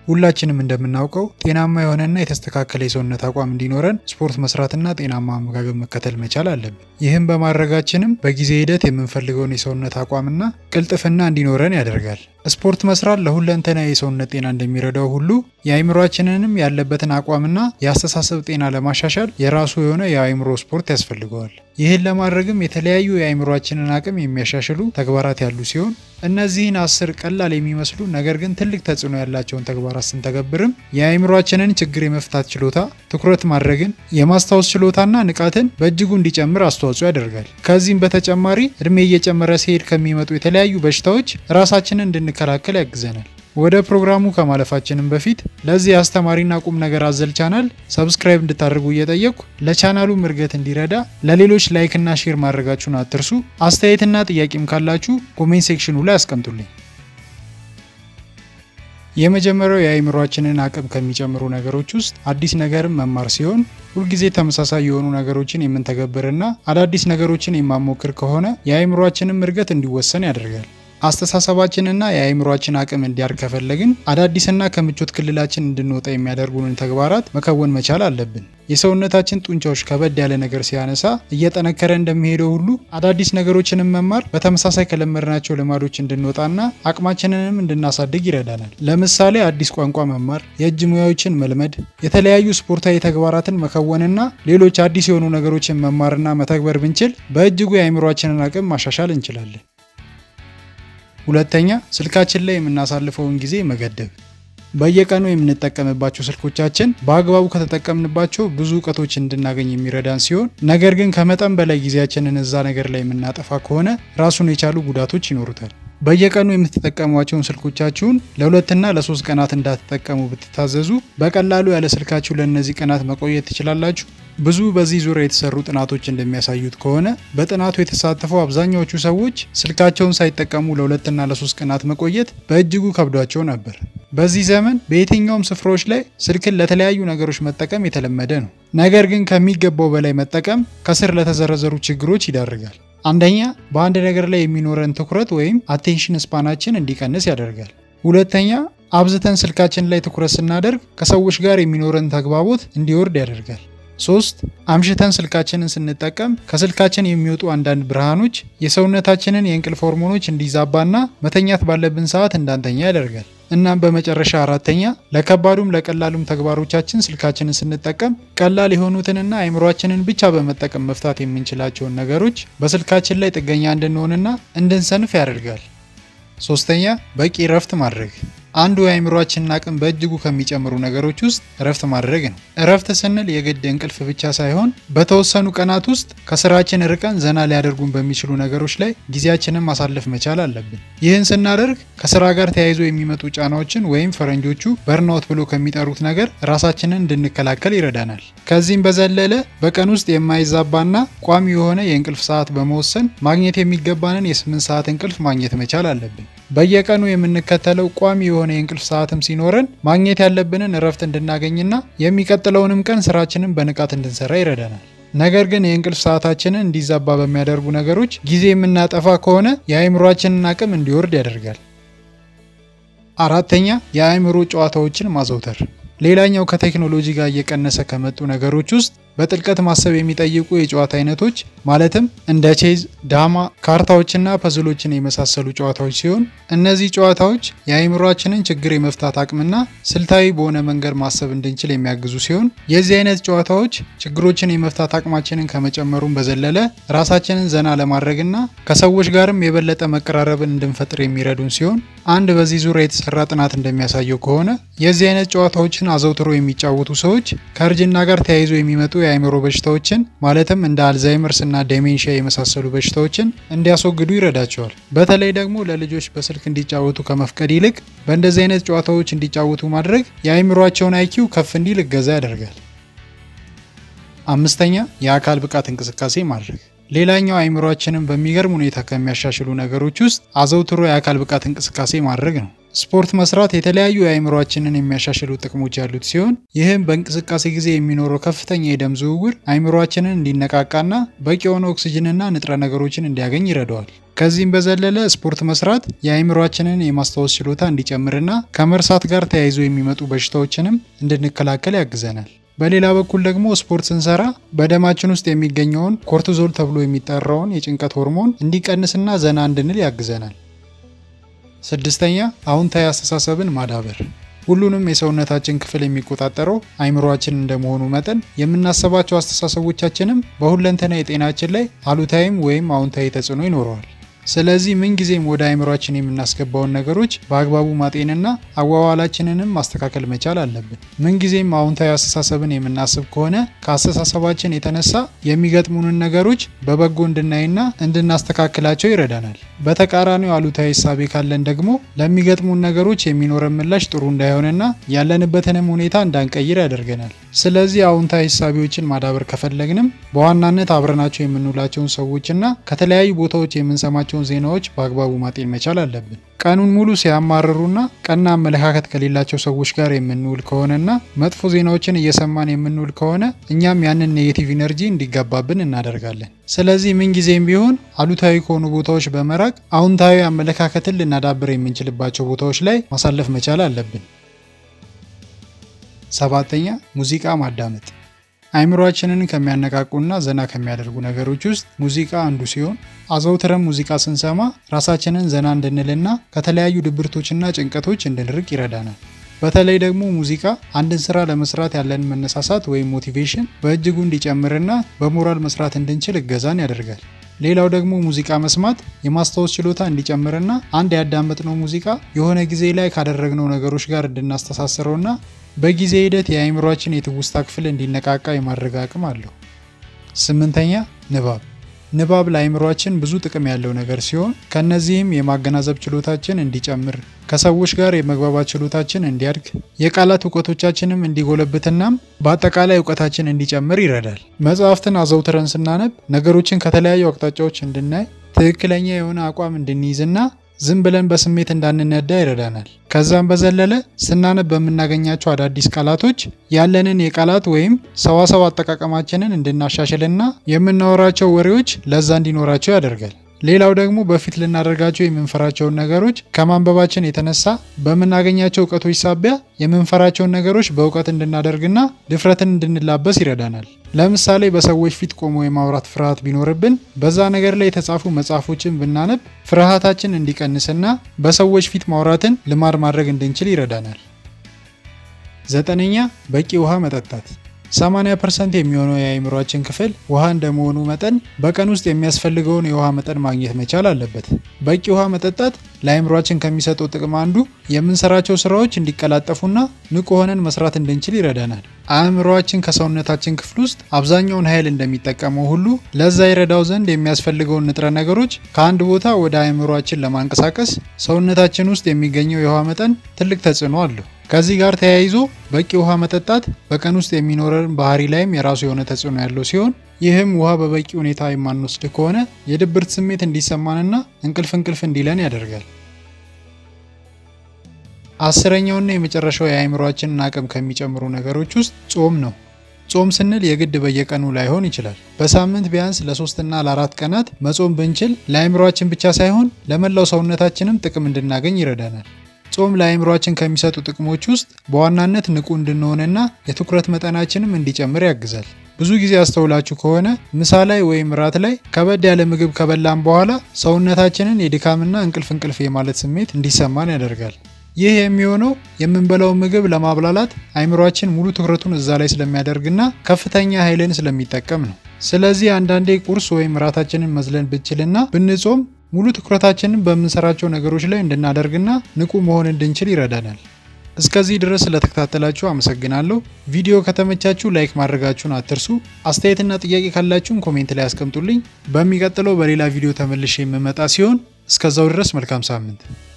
ሁላችንም እንደምናውቀው ጤናማ የሆነና የተስተካከለ የሰውነት አቋም እንዲኖረን ስፖርት መስራትና ጤናማ አመጋገብ መከተል መቻል አለብን። ይህም በማድረጋችንም በጊዜ ሂደት የምንፈልገውን የሰውነት አቋምና ቅልጥፍና እንዲኖረን ያደርጋል። ስፖርት መስራት ለሁለንተና የሰውነት ጤና እንደሚረዳው ሁሉ የአእምሯችንንም ያለበትን አቋምና የአስተሳሰብ ጤና ለማሻሻል የራሱ የሆነ የአእምሮ ስፖርት ያስፈልገዋል። ይህን ለማድረግም የተለያዩ የአእምሯችንን አቅም የሚያሻሽሉ ተግባራት ያሉ ሲሆን እነዚህን አስር ቀላል የሚመስሉ ነገር ግን ትልቅ ተጽዕኖ ያላቸውን ተግባራት ስንተገብርም የአእምሯችንን ችግር የመፍታት ችሎታ፣ ትኩረት ማድረግን፣ የማስታወስ ችሎታና ንቃትን በእጅጉ እንዲጨምር አስተዋጽኦ ያደርጋል። ከዚህም በተጨማሪ እድሜ እየጨመረ ሲሄድ ከሚመጡ የተለያዩ በሽታዎች ራሳችንን እንድንከላከል ያግዘናል። ወደ ፕሮግራሙ ከማለፋችንም በፊት ለዚህ አስተማሪና ቁም ነገር አዘል ቻናል ሰብስክራይብ እንድታደርጉ እየጠየቅኩ ለቻናሉ እድገት እንዲረዳ ለሌሎች ላይክና ሼር ማድረጋችሁን አትርሱ። አስተያየትና ጥያቄም ካላችሁ ኮሜንት ሴክሽኑ ላይ አስቀምጡልኝ። የመጀመሪያው የአእምሯችንን አቅም ከሚጨምሩ ነገሮች ውስጥ አዲስ ነገርን መማር ሲሆን ሁልጊዜ ተመሳሳይ የሆኑ ነገሮችን የምንተገብርና አዳዲስ ነገሮችን የማሞክር ከሆነ የአእምሯችንም እድገት እንዲወሰን ያደርጋል። አስተሳሰባችንና የአእምሯችን አቅም እንዲያድግ ከፈለግን አዳዲስና ከምቾት ክልላችን እንድንወጣ የሚያደርጉንን ተግባራት መከወን መቻል አለብን። የሰውነታችን ጡንቻዎች ከበድ ያለ ነገር ሲያነሳ እየጠነከረ እንደሚሄደው ሁሉ አዳዲስ ነገሮችንም መማር በተመሳሳይ ከለመድናቸው ልማዶች እንድንወጣና አቅማችንንም እንድናሳድግ ይረዳናል። ለምሳሌ አዲስ ቋንቋ መማር፣ የእጅ ሙያዎችን መልመድ፣ የተለያዩ ስፖርታዊ ተግባራትን መከወንና ሌሎች አዲስ የሆኑ ነገሮችን መማርና መተግበር ብንችል በእጅጉ የአእምሯችንን አቅም ማሻሻል እንችላለን። ሁለተኛ፣ ስልካችን ላይ የምናሳልፈውን ጊዜ መገደብ። በየቀኑ የምንጠቀምባቸው ስልኮቻችን በአግባቡ ከተጠቀምንባቸው ብዙ እውቀቶች እንድናገኝ የሚረዳን ሲሆን ነገር ግን ከመጠን በላይ ጊዜያችንን እዛ ነገር ላይ የምናጠፋ ከሆነ ራሱን የቻሉ ጉዳቶች ይኖሩታል። በየቀኑ የምትጠቀሟቸውን ስልኮቻችሁን ለሁለትና ለሶስት ቀናት እንዳትጠቀሙ ብትታዘዙ በቀላሉ ያለ ስልካችሁ ለእነዚህ ቀናት መቆየት ትችላላችሁ። ብዙ በዚህ ዙሪያ የተሰሩ ጥናቶች እንደሚያሳዩት ከሆነ በጥናቱ የተሳተፉ አብዛኛዎቹ ሰዎች ስልካቸውን ሳይጠቀሙ ለሁለትና ለሶስት ቀናት መቆየት በእጅጉ ከብዷቸው ነበር። በዚህ ዘመን በየትኛውም ስፍራዎች ላይ ስልክን ለተለያዩ ነገሮች መጠቀም የተለመደ ነው። ነገር ግን ከሚገባው በላይ መጠቀም ከስር ለተዘረዘሩ ችግሮች ይዳርጋል። አንደኛ፣ በአንድ ነገር ላይ የሚኖረን ትኩረት ወይም አቴንሽን ስፓናችን እንዲቀንስ ያደርጋል። ሁለተኛ፣ አብዝተን ስልካችን ላይ ትኩረት ስናደርግ ከሰዎች ጋር የሚኖረን ተግባቦት እንዲወርድ ያደርጋል። ሶስት አምሽተን ስልካችንን ስንጠቀም ከስልካችን የሚወጡ አንዳንድ ብርሃኖች የሰውነታችንን የእንቅልፍ ሆርሞኖች እንዲዛባና መተኛት ባለብን ሰዓት እንዳንተኛ ያደርጋል። እናም በመጨረሻ አራተኛ ለከባዱም ለቀላሉም ተግባሮቻችን ስልካችንን ስንጠቀም ቀላል የሆኑትንና አእምሯችንን ብቻ በመጠቀም መፍታት የምንችላቸውን ነገሮች በስልካችን ላይ ጥገኛ እንድንሆንና እንድንሰንፍ ያደርጋል። ሶስተኛ በቂ እረፍት ማድረግ አንዱ የአእምሯችንን አቅም በእጅጉ ከሚጨምሩ ነገሮች ውስጥ እረፍት ማድረግ ነው። እረፍት ስንል የግድ እንቅልፍ ብቻ ሳይሆን በተወሰኑ ቀናት ውስጥ ከስራችን ርቀን ዘና ሊያደርጉን በሚችሉ ነገሮች ላይ ጊዜያችንን ማሳለፍ መቻል አለብን። ይህን ስናደርግ ከስራ ጋር ተያይዞ የሚመጡ ጫናዎችን ወይም ፈረንጆቹ በርናውት ብሎ ከሚጠሩት ነገር ራሳችንን እንድንከላከል ይረዳናል። ከዚህም በዘለለ በቀን ውስጥ የማይዛባና ቋሚ የሆነ የእንቅልፍ ሰዓት በመወሰን ማግኘት የሚገባንን የስምንት ሰዓት እንቅልፍ ማግኘት መቻል አለብን። በየቀኑ የምንከተለው ቋሚ የሆነ የእንቅልፍ ሰዓትም ሲኖረን ማግኘት ያለብንን እረፍት እንድናገኝና የሚቀጥለውንም ቀን ስራችንን በንቃት እንድንሰራ ይረዳናል። ነገር ግን የእንቅልፍ ሰዓታችንን እንዲዛባ በሚያደርጉ ነገሮች ጊዜ የምናጠፋ ከሆነ የአእምሯችንን አቅም እንዲወርድ ያደርጋል። አራተኛ የአእምሮ ጨዋታዎችን ማዘውተር። ሌላኛው ከቴክኖሎጂ ጋር እየቀነሰ ከመጡ ነገሮች ውስጥ በጥልቀት ማሰብ የሚጠይቁ የጨዋታ አይነቶች ማለትም እንደ ቼዝ፣ ዳማ፣ ካርታዎችና ፐዝሎችን የመሳሰሉ ጨዋታዎች ሲሆን እነዚህ ጨዋታዎች የአእምሯችንን ችግር የመፍታት አቅምና ስልታዊ በሆነ መንገድ ማሰብ እንድንችል የሚያግዙ ሲሆን የዚህ አይነት ጨዋታዎች ችግሮችን የመፍታት አቅማችንን ከመጨመሩም በዘለለ ራሳችንን ዘና ለማድረግና ከሰዎች ጋርም የበለጠ መቀራረብን እንድንፈጥር የሚረዱን ሲሆን አንድ በዚህ ዙሪያ የተሰራ ጥናት እንደሚያሳየው ከሆነ የዚህ አይነት ጨዋታዎችን አዘውትሮ የሚጫወቱ ሰዎች ከእርጅና ጋር ተያይዞ የሚመጡ የአእምሮ በሽታዎችን ማለትም እንደ አልዛይመርስ እና ዴሜንሺያ የመሳሰሉ በሽታዎችን እንዲያስወግዱ ይረዳቸዋል። በተለይ ደግሞ ለልጆች በስልክ እንዲጫወቱ ከመፍቀድ ይልቅ በእንደዚህ አይነት ጨዋታዎች እንዲጫወቱ ማድረግ የአእምሯቸውን አይኪው ከፍ እንዲል እገዛ ያደርጋል። አምስተኛ የአካል ብቃት እንቅስቃሴ ማድረግ ሌላኛው አይምሯችንን በሚገርም ሁኔታ ከሚያሻሽሉ ነገሮች ውስጥ አዘውትሮ የአካል ብቃት እንቅስቃሴ ማድረግ ነው። ስፖርት መስራት የተለያዩ የአይምሯችንን የሚያሻሽሉ ጥቅሞች ያሉት ሲሆን ይህም በእንቅስቃሴ ጊዜ የሚኖረው ከፍተኛ የደም ዝውውር አይምሯችንን እንዲነቃቃና በቂ የሆነ ኦክስጅንና ንጥረ ነገሮችን እንዲያገኝ ይረዳዋል። ከዚህም በዘለለ ስፖርት መስራት የአይምሯችንን የማስታወስ ችሎታ እንዲጨምርና ከመርሳት ጋር ተያይዞ የሚመጡ በሽታዎችንም እንድንከላከል ያግዘናል። በሌላ በኩል ደግሞ ስፖርት ስንሰራ በደማችን ውስጥ የሚገኘውን ኮርቲዞል ተብሎ የሚጠራውን የጭንቀት ሆርሞን እንዲቀንስና ዘና እንድንል ያግዘናል። ስድስተኛ አዎንታዊ አስተሳሰብን ማዳበር። ሁሉንም የሰውነታችን ክፍል የሚቆጣጠረው አይምሯችን እንደመሆኑ መጠን የምናስባቸው አስተሳሰቦቻችንም በሁለንተና የጤናችን ላይ አሉታዊም ወይም አዎንታዊ ተጽዕኖ ይኖረዋል። ስለዚህ ምንጊዜም ወደ አይምሯችን የምናስገባውን ነገሮች በአግባቡ ማጤንና አዋዋላችንንም ማስተካከል መቻል አለብን። ምንጊዜም አዎንታዊ አስተሳሰብን የምናስብ ከሆነ ከአስተሳሰባችን የተነሳ የሚገጥሙንን ነገሮች በበጎ እንድናይና እንድናስተካክላቸው ይረዳናል። በተቃራኒው አሉታዊ እሳቤ ካለን ደግሞ ለሚገጥሙን ነገሮች የሚኖረን ምላሽ ጥሩ እንዳይሆንና ያለንበትንም ሁኔታ እንዳንቀይር ያደርገናል። ስለዚህ አዎንታዊ እሳቤዎችን ማዳበር ከፈለግንም በዋናነት አብረናቸው የምንውላቸውን ሰዎችና ከተለያዩ ቦታዎች የምንሰማቸውን ዜናዎች በአግባቡ ማጤን መቻል አለብን። ቀኑን ሙሉ ሲያማርሩና ቀና አመለካከት ከሌላቸው ሰዎች ጋር የምንውል ከሆነና መጥፎ ዜናዎችን እየሰማን የምንውል ከሆነ እኛም ያንን ኔጌቲቭ ኢነርጂ እንዲጋባብን እናደርጋለን። ስለዚህ ምንጊዜም ቢሆን አሉታዊ ከሆኑ ቦታዎች በመራቅ አዎንታዊ አመለካከትን ልናዳብር የምንችልባቸው ቦታዎች ላይ ማሳለፍ መቻል አለብን። ሰባተኛ ሙዚቃ ማዳመጥ። አይምሯችንን ከሚያነቃቁና ዘና ከሚያደርጉ ነገሮች ውስጥ ሙዚቃ አንዱ ሲሆን አዘውትረን ሙዚቃ ስንሰማ ራሳችንን ዘና እንድንልና ከተለያዩ ድብርቶችና ጭንቀቶች እንድንርቅ ይረዳናል። በተለይ ደግሞ ሙዚቃ አንድን ስራ ለመስራት ያለን መነሳሳት ወይም ሞቲቬሽን በእጅጉ እንዲጨምርና በሞራል መስራት እንድንችል እገዛን ያደርጋል። ሌላው ደግሞ ሙዚቃ መስማት የማስታወስ ችሎታ እንዲጨምርና አንድ ያዳመጥነው ሙዚቃ የሆነ ጊዜ ላይ ካደረግነው ነገሮች ጋር እንድናስተሳስረውና በጊዜ ሂደት የአእምሯችን የትውስታ ክፍል እንዲነቃቃ የማድረግ አቅም አለው። ስምንተኛ ንባብ። ንባብ ለአእምሯችን ብዙ ጥቅም ያለው ነገር ሲሆን ከነዚህም የማገናዘብ ችሎታችን እንዲጨምር፣ ከሰዎች ጋር የመግባባት ችሎታችን እንዲያድግ፣ የቃላት እውቀቶቻችንም እንዲጎለብትናም በአጠቃላይ እውቀታችን እንዲጨምር ይረዳል። መጽሐፍትን አዘውትረን ስናነብ ነገሮችን ከተለያዩ አቅጣጫዎች እንድናይ፣ ትክክለኛ የሆነ አቋም እንድንይዝና ዝም ብለን በስሜት እንዳንነዳ ይረዳናል። ከዛም በዘለለ ስናነብ በምናገኛቸው አዳዲስ ቃላቶች ያለንን የቃላት ወይም ሰዋሰው አጠቃቀማችንን እንድናሻሽልና የምናወራቸው ወሬዎች ለዛ እንዲኖራቸው ያደርጋል። ሌላው ደግሞ በፊት ልናደርጋቸው የምንፈራቸውን ነገሮች ከማንበባችን የተነሳ በምናገኛቸው እውቀቶች ሳቢያ የምንፈራቸውን ነገሮች በእውቀት እንድናደርግና ድፍረትን እንድንላበስ ይረዳናል። ለምሳሌ በሰዎች ፊት ቆሞ የማውራት ፍርሃት ቢኖርብን በዛ ነገር ላይ የተጻፉ መጽሐፎችን ብናነብ ፍርሃታችን እንዲቀንስና በሰዎች ፊት ማውራትን ልማድ ማድረግ እንድንችል ይረዳናል። ዘጠነኛ በቂ ውሃ መጠጣት። 80% የሚሆነው የአእምሯችን ክፍል ውሃ እንደመሆኑ መጠን በቀን ውስጥ የሚያስፈልገውን የውሃ መጠን ማግኘት መቻል አለበት። በቂ ውሃ መጠጣት ለአእምሯችን ከሚሰጠው ጥቅም አንዱ የምንሰራቸው ስራዎች እንዲቀላጠፉና ንቁ ሆነን መስራት እንድንችል ይረዳናል። አእምሯችን ከሰውነታችን ክፍል ውስጥ አብዛኛውን ኃይል እንደሚጠቀመው ሁሉ ለዛ ይረዳው ዘንድ የሚያስፈልገውን ንጥረ ነገሮች ከአንድ ቦታ ወደ አእምሯችን ለማንቀሳቀስ ሰውነታችን ውስጥ የሚገኘው የውሃ መጠን ትልቅ ተጽዕኖ አለው። ከዚህ ጋር ተያይዞ በቂ ውሃ መጠጣት በቀን ውስጥ የሚኖረን ባህሪ ላይም የራሱ የሆነ ተጽዕኖ ያለው ሲሆን ይህም ውሃ በበቂ ሁኔታ የማንወስድ ከሆነ የድብርት ስሜት እንዲሰማንና እንቅልፍ እንቅልፍ እንዲለን ያደርጋል። አስረኛውና የመጨረሻው የአእምሯችንን አቅም ከሚጨምሩ ነገሮች ውስጥ ጾም ነው። ጾም ስንል የግድ በየቀኑ ላይሆን ይችላል። በሳምንት ቢያንስ ለሶስትና ለአራት ቀናት መጾም ብንችል ለአእምሯችን ብቻ ሳይሆን ለመላው ሰውነታችንም ጥቅም እንድናገኝ ይረዳናል። ጾም ለአእምሯችን ከሚሰጡ ጥቅሞች ውስጥ በዋናነት ንቁ እንድንሆንና የትኩረት መጠናችንም እንዲጨምር ያግዛል። ብዙ ጊዜ አስተውላችሁ ከሆነ ምሳ ላይ ወይም ራት ላይ ከበድ ያለ ምግብ ከበላን በኋላ ሰውነታችንን የድካምና እንቅልፍ እንቅልፍ የማለት ስሜት እንዲሰማን ያደርጋል። ይህ የሚሆነው የምንበላው ምግብ ለማብላላት አእምሯችን ሙሉ ትኩረቱን እዛ ላይ ስለሚያደርግና ከፍተኛ ኃይልን ስለሚጠቀም ነው። ስለዚህ አንዳንዴ ቁርስ ወይም ራታችንን መዝለን ብንችልና ብንጾም ሙሉ ትኩረታችንን በምንሰራቸው ነገሮች ላይ እንድናደርግና ንቁ መሆን እንድንችል ይረዳናል። እስከዚህ ድረስ ስለተከታተላችሁ አመሰግናለሁ። ቪዲዮ ከተመቻችሁ ላይክ ማድረጋችሁን አትርሱ። አስተያየትና ጥያቄ ካላችሁም ኮሜንት ላይ አስቀምጡልኝ። በሚቀጥለው በሌላ ቪዲዮ ተመልሼ የምመጣ ሲሆን እስከዛው ድረስ መልካም ሳምንት